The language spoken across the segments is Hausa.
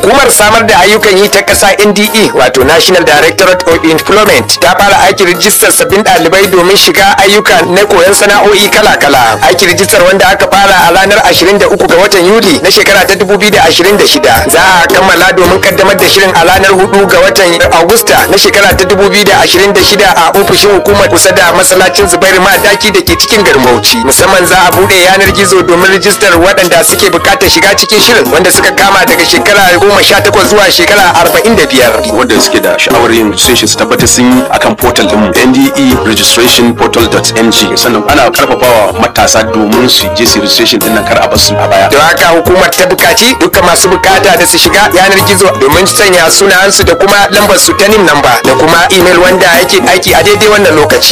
hukumar samar da ayyukan yi ta ƙasa NDE wato National Directorate of Employment ta fara aikin rijistar sabbin ɗalibai domin shiga ayyuka na koyon sana'o'i kala-kala aikin rijistar wanda aka fara a ranar 23 ga watan Yuli na shekara ta 2026 za a kammala domin kaddamar da shirin a ranar 4 ga watan Agusta na shekara ta 2026 a ofishin hukumar kusa da masallacin Zubairu Madaki da ke cikin garin Bauchi musamman za a bude yanar gizo domin rijistar waɗanda suke buƙatar shiga cikin shirin wanda suka kama daga shekara goma sha takwas zuwa shekara arba'in da biyar. wanda suke da sha'awar yin registration su tabbatar sun yi akan portal din NDE registration portal.ng sannan ana karfafawa matasa domin su je su registration din nan kar a basu a baya Don haka hukumar ta bukaci dukkan masu bukata da su shiga yanar gizo domin sanya sunayensu da kuma lambar su ta nim namba da kuma email wanda yake aiki a daidai wannan lokaci.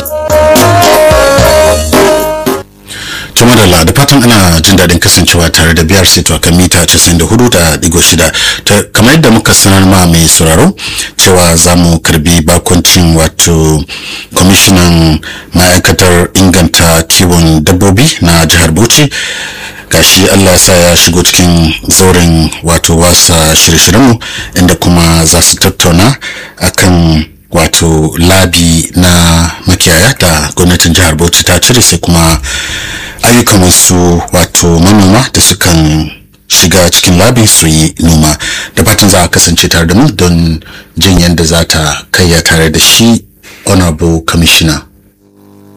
to madalla da fatan ana jin daɗin kasancewa tare da biyar sai to kan mita 94 da digo shida ta kamar yadda muka sanar ma mai sauraro cewa za mu karbi bakoncin wato kwamishinan ma'aikatar inganta kiwon dabbobi na jihar bauchi gashi allah sa ya shigo cikin zauren wato wasa shirye-shiryenmu inda kuma za su tattauna akan wato labi na makiyaya da gwamnatin jihar bauchi ta cire sai kuma ayyukan wasu wato manoma da sukan shiga cikin labin su yi noma da fatan za a kasance tare da mu don jin yadda za ta kayya tare da shi honorable commissioner